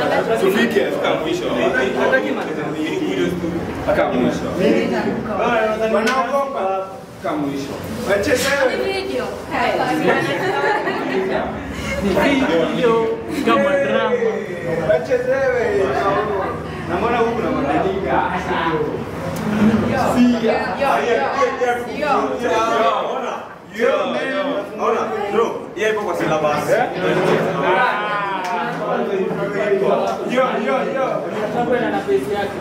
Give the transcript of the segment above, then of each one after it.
Tufike fika mwisho. Mpaka mwisho. Wanaogopa mpaka mwisho. Wachezewe. Video kama drama. Wachezewe. Namwona huku na mabadiliko. Siga. Ona, bro, yeye ipo kwa syllabus. Yo, yo, yo. Atakwenda na pesi yake.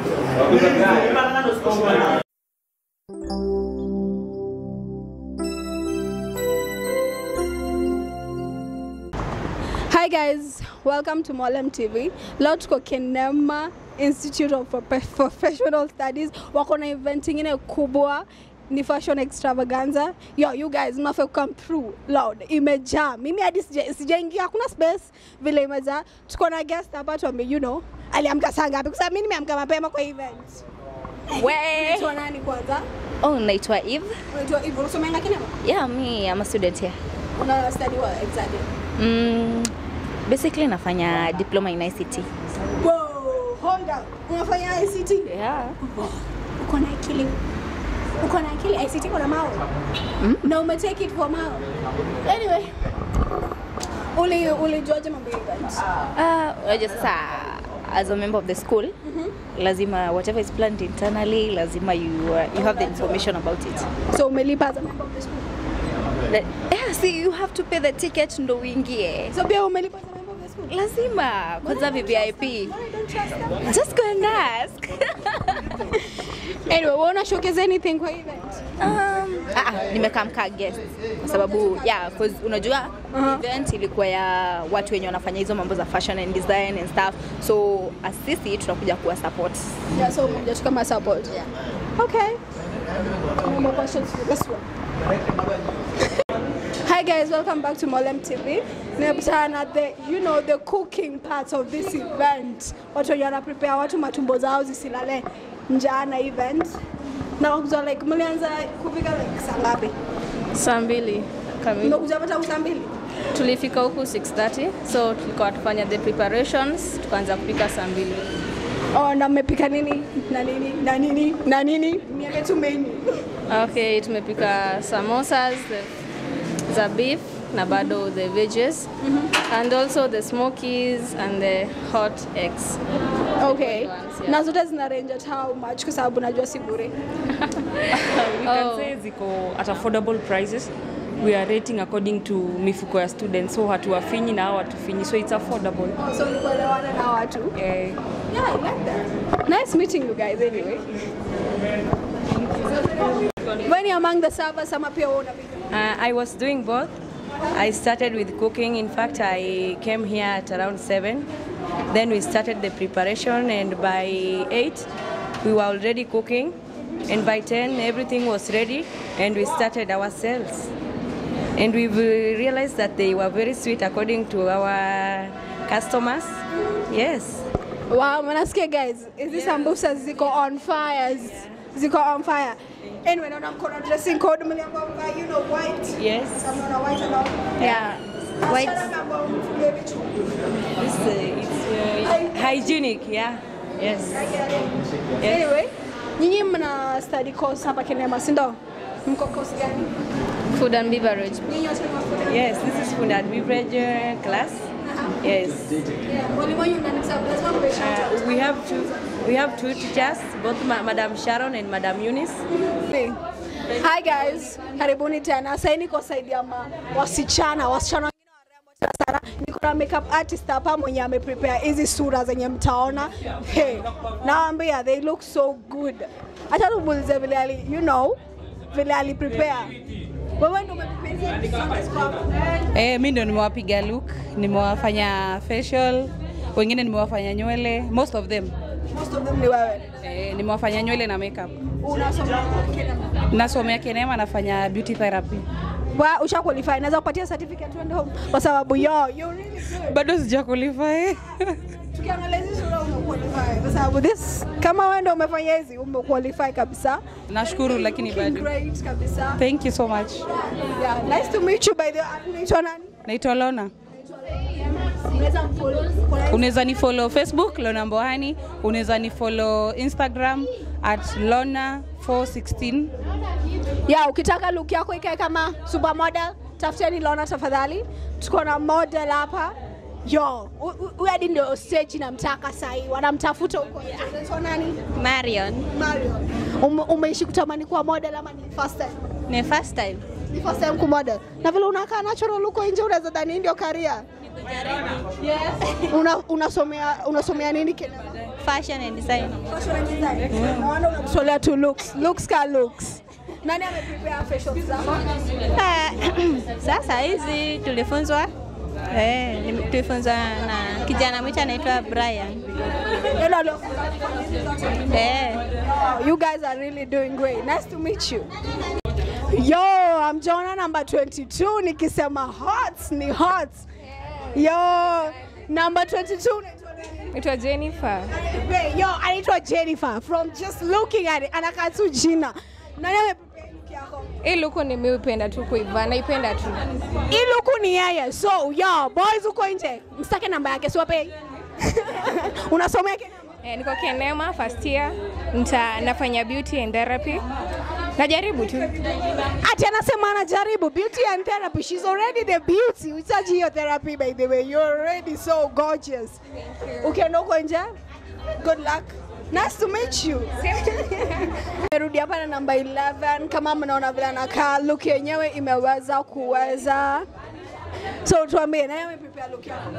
Hi guys, welcome to Molem TV. Leo tuko Kenema Institute of Profe- Professional Studies. Wako na event ingine kubwa ni fashion extravaganza. Yo, you guys mnafaa come through. Loud, imejaa. Mimi hadi sija- sijaingia, hakuna space vile imejaa. Tuko na guest hapa tuambie, you know, aliamka saa ngapi? Kwa sababu mimi nimeamka mapema kwa event. We. Unaitwa nani kwanza? Oh, naitwa Eve. Unaitwa Ivy, unasomea Kenema? Yeah, me, I'm a student here. Una study what exactly? Mm, basically nafanya diploma in ICT. Whoa, hold up. Unafanya ICT? Yeah. uko na akili uko na akili ICT uko na mao na ume take it for mao anyway uli ulijuaje mambo ya event Ah, unajua sasa as a member of the school lazima whatever is planned internally lazima you uh, you have the information about it. so umelipa as a member of the school Like, yeah, see you have to pay the ticket ndo uingie. so pia umelipa as a member of the school Lazima kwanza Mbona VIP. don't trust them? Just go and ask. anyway wewe una showcase anything kwa event Um, ah, ah, nimekaa mkaa guest kwa sababu yeah, 'cause unajua Uh-huh. event ilikuwa ya watu wenye wanafanya hizo mambo za fashion and design and stuff so as sisi tunakuja kuwa support yeah so umekuja tu kama support Yeah. okay no more questions for this one Hi guys, welcome back to Molem TV. Nimepatana na the, you know, the cooking part of this event. Watu wenye wana prepare watu matumbo zao zisilale njaa na event. Na wakuza like mlianza kupika like saa ngapi? saa mbili kamili Mmekuja pata saa mbili? tulifika huku 6:30 so tulikuwa tufanya the preparations tukaanza kupika saa mbili Oh, na mmepika nini na nini na nini na nini? Niambie tu menu. okay tumepika samosas the, za beef na bado the veggies and also the smokies and the hot eggs Okay. ones, yeah. Na zote zina range at how much kwa sababu najua si bure. we can Oh. say ziko at affordable prices we are rating according to mifuko ya students so hatuwafinyi na hao hatufinyi so it's affordable So ni kuelewana na watu. eh, Yeah, I like that. Nice meeting you guys anyway. When you're among the servers, ama pia wewe unapika? Uh, I was doing both. I started with cooking. In fact, I came here at around 7. Then we started the preparation, and by 8, we were already cooking. And by 10, everything was ready, and we started ourselves. And we realized that they were very sweet according to our customers. Yes. Wow, mnasikia guys, hizi sambusa ziko on fire. Ziko on fire. Anyway, naona mkono dressing code mliambiwa mvae, you know white. Yes. Some wana white and all. yeah. White. Wasichana wameambiwa mfungie vichwa. It's, uh, it's uh, hygienic, yeah. Yes. Yes. Anyway, nyinyi mna study course hapa Kenema, si ndio? Mko course gani? food and beverage Nyinyi wote ni mafundi? Yes, this is food and beverage uh, class. Yes. Yeah, mwalimu wanyu nani sababu lazima mpe shout out. Uh, we have two. We have two teachers, both Ma- Madam Sharon and Madam Eunice. Hi guys, karibuni tena. Sasa niko side ya ma- wasichana, wasichana wengine warembo tena sana. Niko na makeup artist hapa mwenye ameprepare hizi sura zenye mtaona. Hey, naambia they look so good. Acha tumuulize vile ali, you know, vile ali prepare. Wewe ndio umeprepare hizi sura ziko hapa. Eh, mi ndo nimewapiga look, nimewafanya facial, wengine nimewafanya nywele, most of them. Most of them ni wewe. Eh, nimewafanya nywele na makeup. Unasoma Kenya. Nasomea Kenema, nafanya beauty therapy. Wa usha qualify. Naweza kupatia certificate uende home kwa sababu yo, you really good. Bado sija qualify. Tukiangalia hizi sura umequalify kwa sababu this kama wewe ndio umefanya hizi umequalify kabisa. Nashukuru lakini Looking bado. great kabisa. Thank you so much. Yeah, nice to meet you by the way. Unaitwa nani? Naitwa Lona. unaweza mfollow kuna unaweza ni follow facebook lona mbohani unaweza ni follow instagram at lona 416 ya ukitaka look yako ikae kama supermodel tafuteni Lona tafadhali. Tuko na model hapa yo, hu- hu- huyu hadi ndio stage namtaka sahii, wanamtafuta huko nje. Unaitwa nani? Marion. Marion. Ume, umeishi kutamani kuwa model ama ni first time? Ni first time. Ni first time kumodel. Na vile unakaa natural huko nje unaweza dhani hii ndio career. Yes. Una, unasomea unasomea nini Kenya? Fashion and design. Fashion and design. Naona unamtolea tu looks. Looks ka looks. Nani ameprepare facial zako? Ah, Sasa hizi tulifunzwa eh, nime- tulifunzwa na kijana mwitu anaitwa Brian. Yule alio- Eh. Oh, you guys are really doing great. Nice to meet you. Yo, I'm Jonah number 22 nikisema hot ni hot. Yo, number 22 unaitwa nani? Naitwa Jennifer. Wait, Yo, anaitwa Jennifer from just looking at it. Anakaa tu jina. Nani ameprepare look yako? Hii luku nimeipenda tu kuivaa, naipenda tu. Hii luku ni yeye. So, yo, boys uko nje. Msitake namba yake, siwape. Unasomea Kenya? Eh, niko Kenema first year. Nita, nafanya beauty and therapy. Najaribu tu. Ati anasema anajaribu beauty and therapy. She's already the beauty. Uhitaji hiyo therapy by the way. You're already so gorgeous. Ukienda huko nje, good luck. Nice to meet you. Merudi hapa na namba 11 kama mnaona vile anakaa look yenyewe imeweza kuweza. So tuambie nani ameprepare look yako?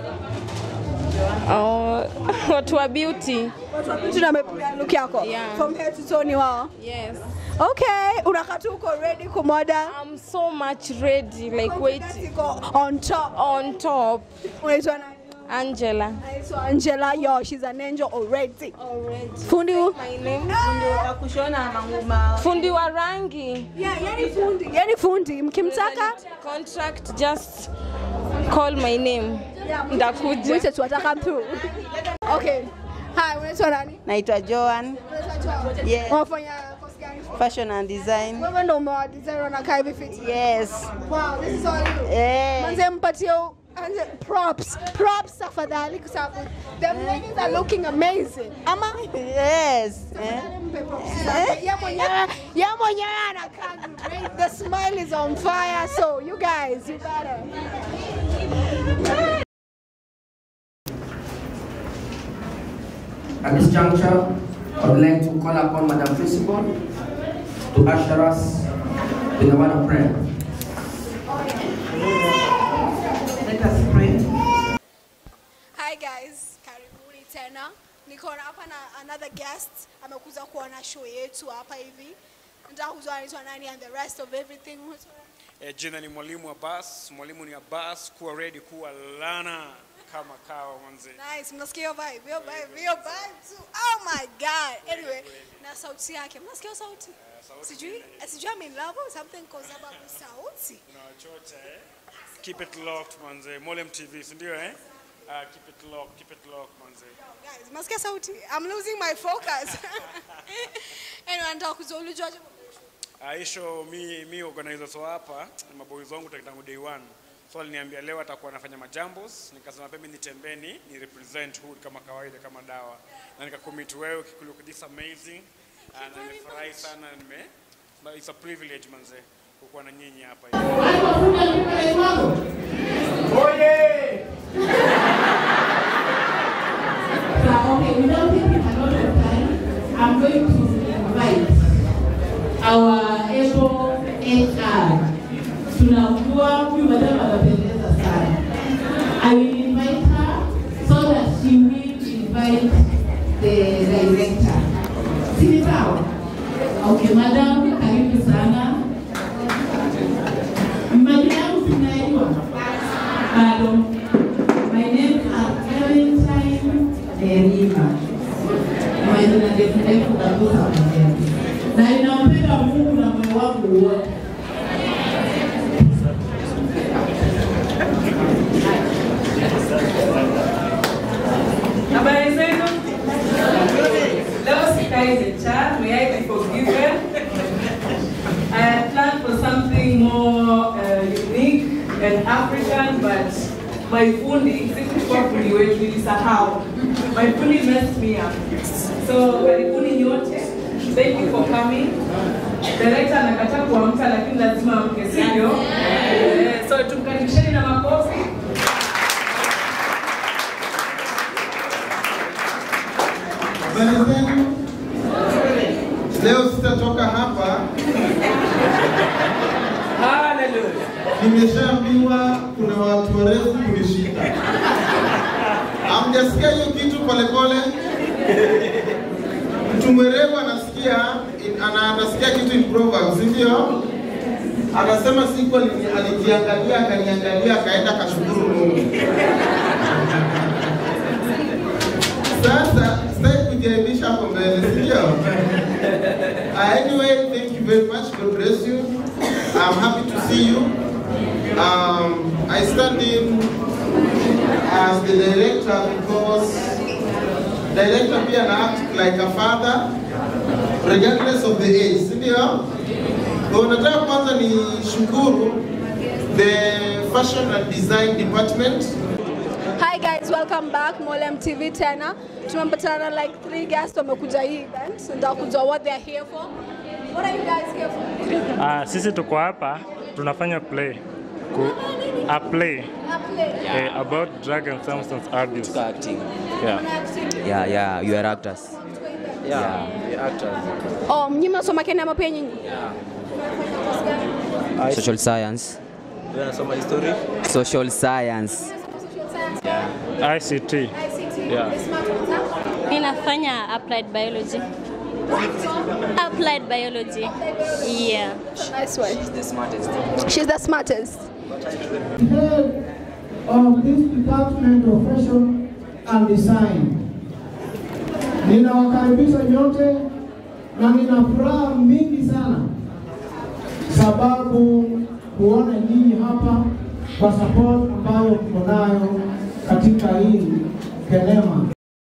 Oh, watu wa beauty. Watu wa beauty na ameprepare look yako. Yeah. From head to toe ni wao. Yes. Okay, unakaa tu uko ready kumodel. I'm so much ready like wait Iko on top. on top. Unaitwa nani? Angela. Anaitwa Angela. Yo, she's an angel already. Already. Fundi hu- My name. Fundi wa rangi. Yeah, yani fundi. Yani fundi. Mkimtaka Contract just call my name. Ndakuja. mwite tu ataka through. Okay. Hi, unaitwa nani? Naitwa Joan, Unaitwa Joan. Yeah. Unafanya course gani? fashion and design. Wewe ndo umewa design wanakaa hivi fit. Yes. Wow, this is all you. Eh. Manze mpatie u- anze props. Props tafadhali kwa sababu the ladies are looking amazing. Ama Yes. Eh. mpe props zake. Yeye mwenyewe yeye mwenyewe anakaa great. The smile is on fire. So you guys, you better. At this juncture, I would like to call upon Madam Principal to usher us with a word of prayer. Let us pray. Hi guys, karibuni tena. Niko na hapa na another guest amekuja kuona show yetu hapa hivi. Nataka kujua anaitwa nani and the rest of everything. E, jina ni mwalimu Abbas. Mwalimu ni Abbas, kuwa ready, kuwa lana kama kawa manze. Nice, mnasikia hiyo vibe, hiyo vibe, hiyo vibe too. Oh my god. Anyway, na sauti yake. Mnasikia hiyo sauti? Sijui, sijui I'm in love or something kwa sababu sauti. Unawachocha eh? Keep it locked manze. Molem TV, si ndio eh? Uh, keep it locked, keep it locked manze. Guys, mnasikia sauti? I'm losing my focus. anyway, nataka kujua ulijuaje Uh, hii show mi mi organizer so hapa ni maboys wangu tangu tangu day one. So aliniambia leo atakuwa anafanya majambos, nikasema pia mimi nitembeni ni represent hood kama kawaida kama dawa. Na nikacommit wewe kikulook this amazing. Uh, na nimefurahi sana nime but it's a privilege manze kukuwa na nyinyi hapa. okay, without taking a lot of time, I'm going to invite our able HR. Tunamjua huyu madam anapendeza sana. I will invite her so that she will invite the director. Si ni sawa? Okay, madam, karibu sana. Majina yangu tunayajua? Bado. My name is Valentine Derima. Majina ndefu ndefu kabisa mwenyewe. Na ninampenda Mungu na moyo wangu wote. Habari zenu? Leo sikai HR, may I be forgiven? I had planned for something more uh, unique and African, but my fundi, sikuwa mgeni wetu nilisahau. My fully messed me up. So karibuni nyote. Thank you for coming. Director anakataa kuamka lakini lazima amke, sivyo? Eh, So tumkaribisheni na makofi. Habari zenu? Leo sitatoka hapa. Nimeshaambiwa kuna watu warefu kunishinda. Hamjasikia hiyo kitu polepole? Mtu mwerevu anasikia in- ana, anasikia kitu in Proverbs, si ndio? Anasema siku alini- alijiangalia akaniangalia akaenda akashukuru Mungu. Sasa sitaki kujiaibisha hapo mbele, si ndio? Uh, anyway, thank you very much. God bless you. I'm happy to see you. Um, I stand in as the director because director pia na act like a father regardless of the age, si ndio? Kwa nataka kwanza ni shukuru the fashion and design department Hi guys, welcome back Molem TV tena. Tumepatana na like three guests wamekuja hii event. Ndio kujua what they are here for. What are you guys here for? Ah, sisi tuko hapa tunafanya play ku, a play A play. eh, about drug and substance abuse. acting. Yeah. Yeah, yeah, you are actors. Yeah, you are actors. Oh, nyinyi mnasoma Kenya ama pia nyinyi? Social science. You wanasoma history? Social science. ICT. Yeah. Mi nafanya applied biology. Applied biology. Yeah. Nice one. She's the smartest. She's the smartest. head of this department of fashion and design. Ninawakaribisha nyote na nina furaha mingi sana sababu kuona nyinyi hapa kwa support ambayo mko nayo katika hii Kenema.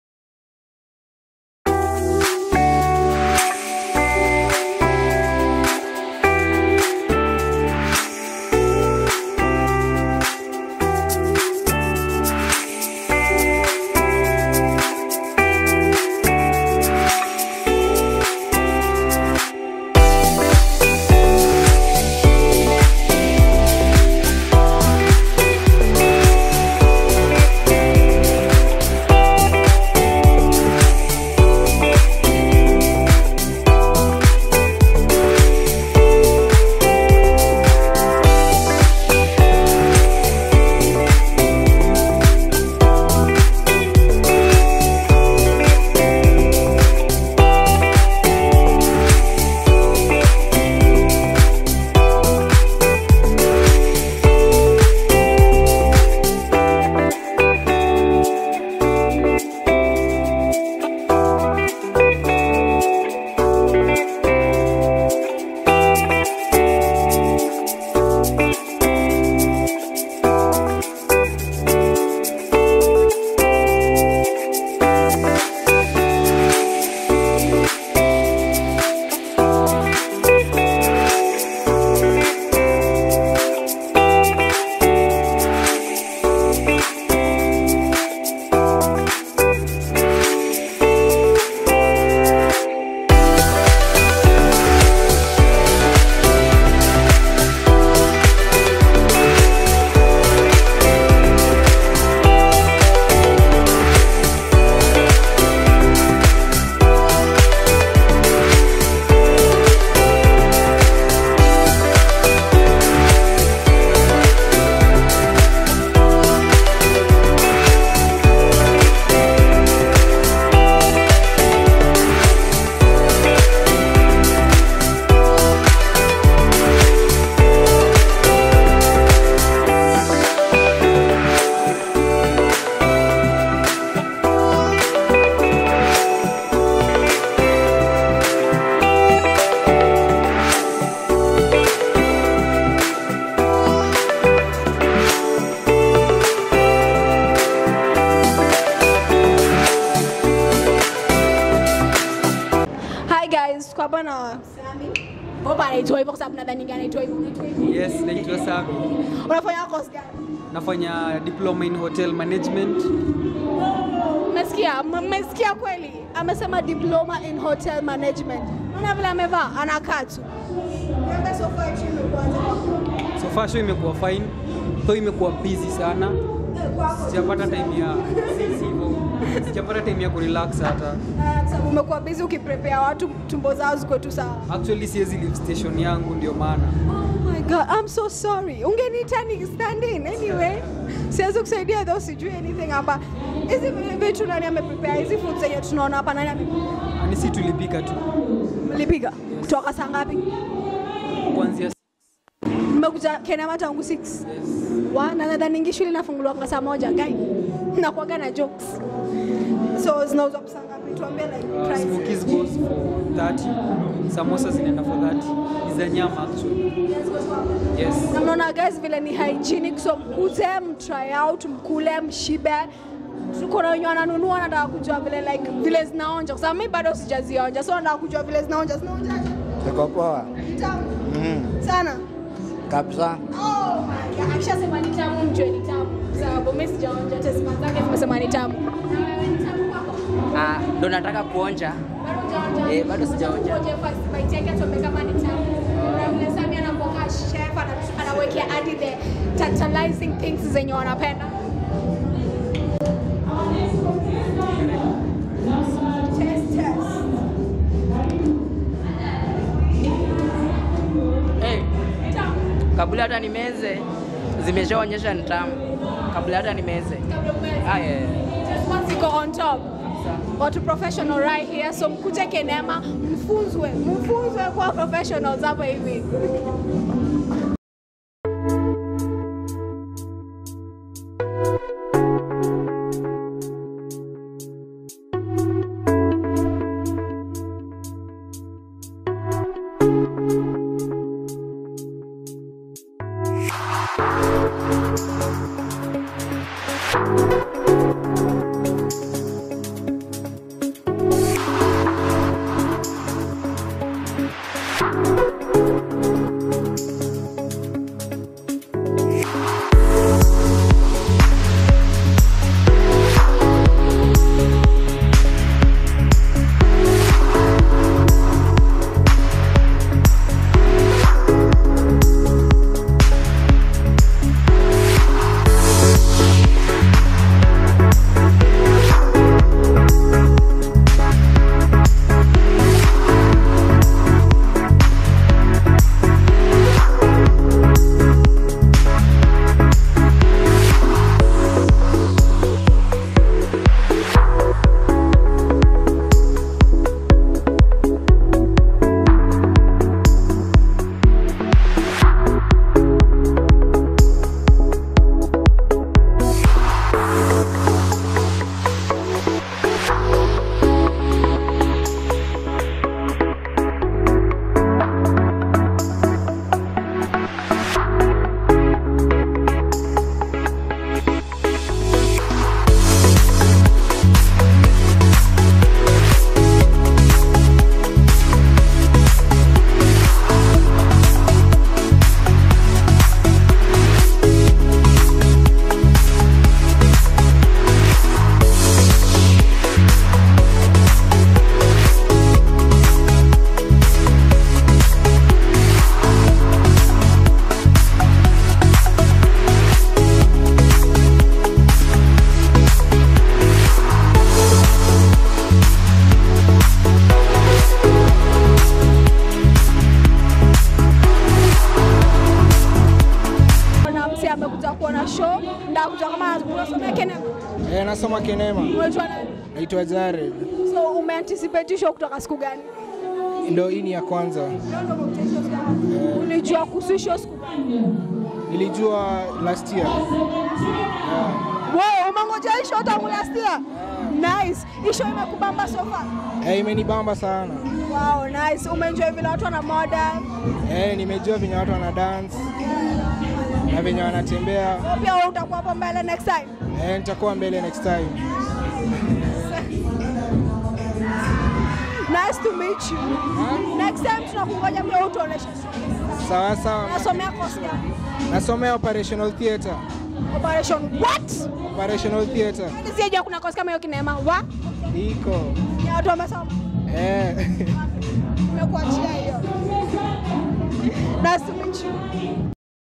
Hi guys, tuko hapa na Sami. Baba anaitwa hivyo kwa sababu nadhani anaitwa hivyo. Unaitwa hivyo? Yes, naitwa Sami. Unafanya course gani? Nafanya diploma in hotel management mmesikia M- mmesikia kweli amesema diploma in hotel management naona vile amevaa anakaa tu Niambie so far hichi imekuwaje kwako? So far show imekuwa fine, though imekuwa busy sana. Sijapata time ya si hivyo. Sijapata time ya kurelax hata. Ah, sababu umekuwa busy ukiprepare watu tumbo zao ziko tu sawa Actually siwezi leave station yangu ndio maana. Oh my god, I'm so sorry. Ungeniita ni stand in anyway. Siwezi kusaidia though sijui anything hapa. Hizi vitu nani ameprepare? Hizi food zenye tunaona hapa nani ameprepare? Ani si tulipika tu Mlipiga kutoka saa ngapi? kuanzia Mmekuja Kenema tangu 6. Wa na nadhani shule inafunguliwa kwa saa moja guy. Nakuaga na jokes. So zinauzwa kwa saa ngapi? Tuambie like uh, price. smokies goes for 30, samosa zinaenda for 30. Ni za nyama actually. Yes. na mnaona guys vile ni hygienic so mkuje mtry out mkule mshibe tuko na wenye wananunua nataka kujua vile like vile zinaonja kwa sababu mimi bado sijazionja so nataka kujua vile zinaonja zinaonjaje Ziko poa. Ni tamu Mm. sana Kabisa. oh my god akishasema ni tamu mjue ni tamu Kwa sababu mimi sijaonja test zake zimesema ni tamu Na wewe ni tamu kwako Ah, ndo nataka kuonja. bado hujaonja Eh, bado sijaonja. Ngoja first bite yake tuambie kama ni tamu na vile Sami anapoka chef ana- anawekea hadi the tantalizing things zenye wanapenda Test, test. Hey, kabla hata nimeze zimeshaonyesha ni tamu. Kabla hata nimeze. Ah, yeah. Just once iko on top watu professional right here so mkuje kenema mfunzwe mfunzwe kuwa professionals hapa hivi na msi amekuja kuona show nda kujua kama unasomea kenema Eh, nasoma Kenema. unaitwa nani Naitwa Jared. so umeanticipate show kutoka siku gani Ndio hii ni ya kwanza. ulijua kuhusu show siku gani Nilijua last year. Wow, umengoja hii show tangu last year? Nice. Hii show imekubamba so far? Eh, imenibamba sana. Wow, nice. Umeenjoy vile watu wana model. Eh, nimejua venye watu wana dance na venye wanatembea. So pia wewe utakuwa hapo mbele next time. Eh, nitakuwa mbele next time. Nice to meet you. Next time tunakungoja pia utuoneshe show. Sawa sawa. Unasomea course gani? Nasomea operational theatre. Operation what? Operational theater. Sijajua kuna kosi kama hiyo kinema. Wa? Iko. Ya watu wamesoma. Eh. Nimekuachia hiyo. Nice to meet you.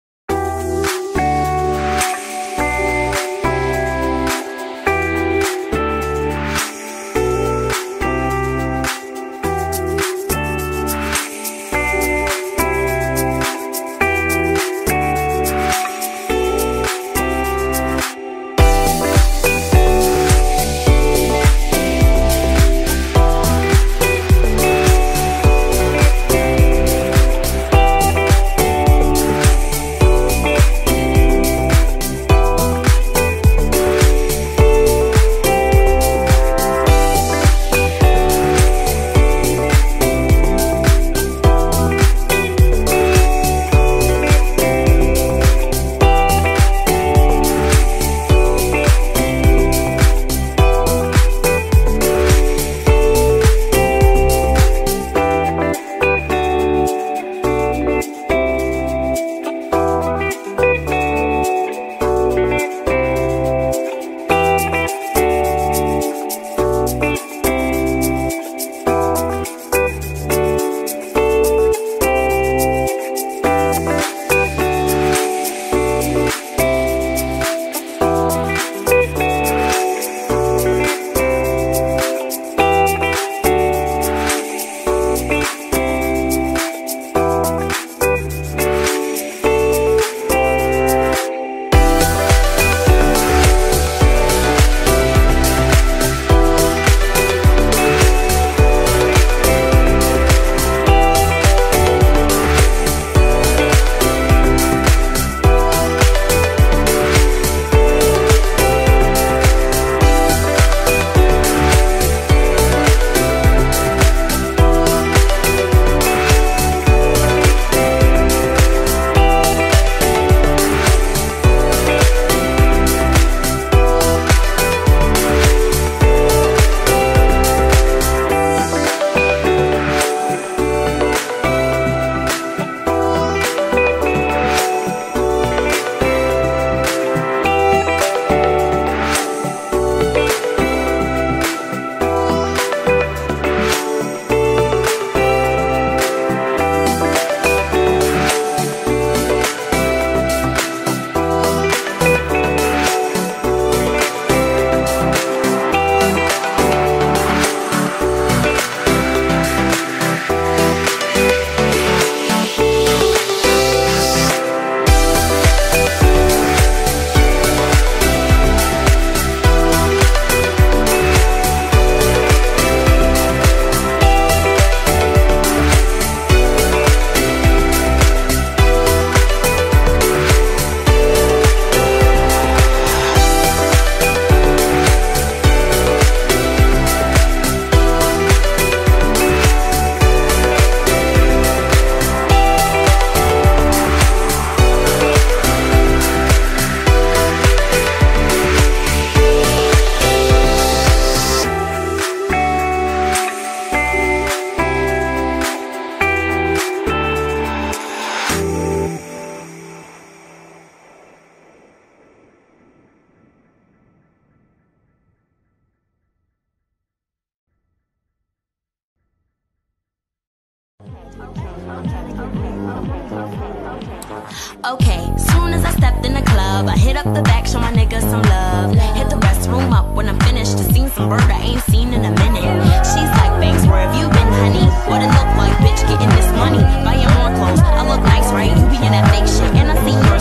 Okay, soon as I stepped in the club, I hit up the back, show my niggas some love. Hit the restroom up when I'm finished. Just seen some bird I ain't seen in a minute. She's like, thanks, where have you been, honey? What it look like, bitch, getting this money? Buying more clothes, I look nice, right? You be in that fake shit, and I see your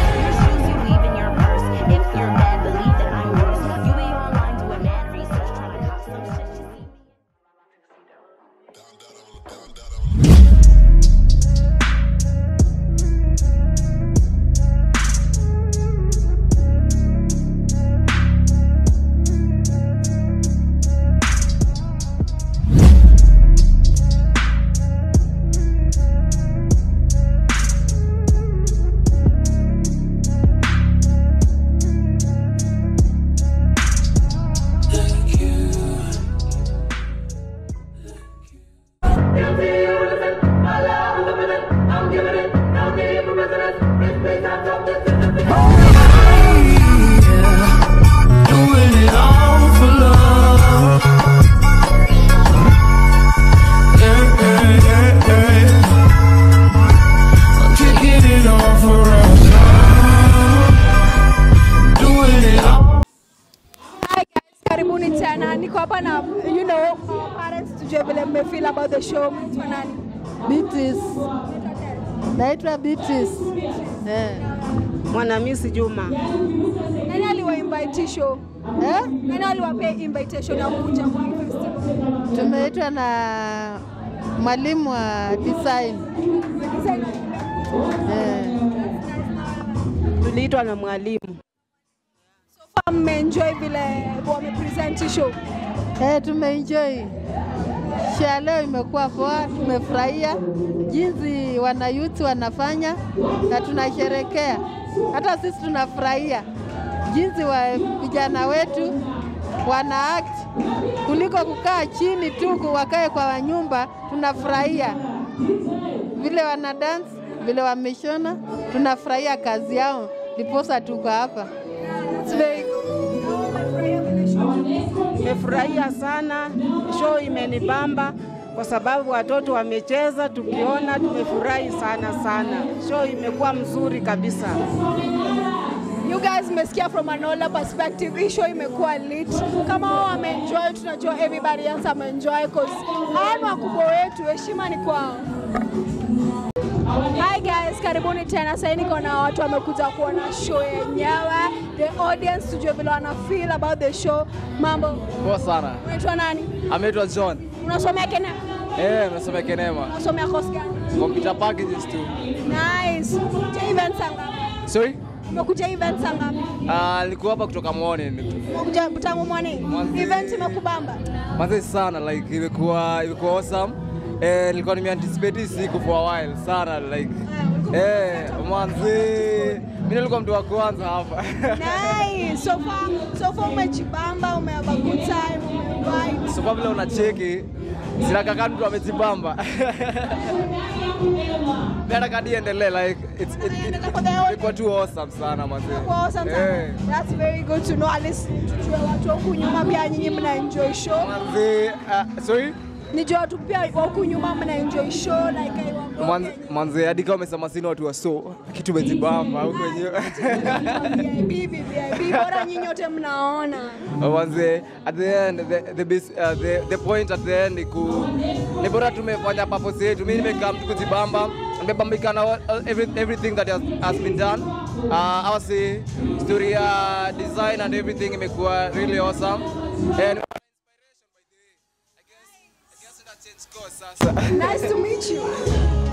sweat. karibuni tena. Niko hapa na you know our parents tujue vile mmefeel about the show. Mnaitwa nani? Beatrice. Naitwa Beatrice. Eh. Mwanamisi Juma. Nani aliwa invite show? Eh? Nani aliwapea invitation ya kuja kwa hii festival? Tumeitwa na mwalimu wa design. Eh. Tuliitwa na mwalimu. Kama mmeenjoy vile wamepresent hii show. Eh, tumeenjoy. Show ya leo imekuwa poa, tumefurahia jinsi wanayuthi wanafanya na tunasherekea. Hata sisi tunafurahia jinsi wa vijana wetu wana act kuliko kukaa chini tu ku- wakae kwa nyumba. Tunafurahia vile wana dance, vile wameshona, tunafurahia kazi yao, ndiposa tuko hapa. It's very Nimefurahia sana, show imenibamba kwa sababu watoto wamecheza, tukiona tumefurahi sana sana. Show imekuwa mzuri kabisa. You guys mmesikia from another perspective, hii show imekuwa lit. Kama wao wameenjoy, tunajua everybody else ameenjoy cause hawa ni wakubwa wetu, heshima ni kwao. Hi guys, karibuni tena. Sasa niko na watu wamekuja kuona show yenyewe, the audience tujue vile wana feel about the show. Mambo, Poa sana. unaitwa nani? Ameitwa John. Unasomea Kenya? Eh, nasomea Kenema. Unasomea course gani? Computer packages tu. Nice. Umekuja event saa ngapi? Sorry? Umekuja event saa ngapi? Ah, nilikuwa hapa kutoka morning. Umekuja tangu morning. Event imekubamba? Manze sana like imekuwa imekuwa awesome. Eh, nilikuwa nimeanticipate hii siku for a while sana like eh, manze mimi nilikuwa mtu wa kwanza hapa. Nice. So far, so far umejibamba, ume have a good time, umevibe. So kwa vile unacheki sina kaka mtu amejibamba. Mimi nataka niendelee like it's it, it, ilikuwa too awesome sana manze. Kwa awesome sana. Eh. That's very good to know. At least tujue watu wa huku nyuma pia nyinyi mna enjoy show. Manze, uh, sorry? Nijue watu pia wa huku nyuma mna enjoy show like I want. Manze, manze hadi kama umesema sina watu wa so kitu umejibamba huko wenyewe. VIP, VIP, bora nyinyi wote mnaona. Manze, at the end the the, bas- uh, the, the point at the end ni ku ni bora tumefanya purpose yetu. Mimi nimekaa mtu kujibamba, nimebambika na all- every, everything that has, has been done. Uh, our say story ya design and everything imekuwa really awesome. And Nice to meet you.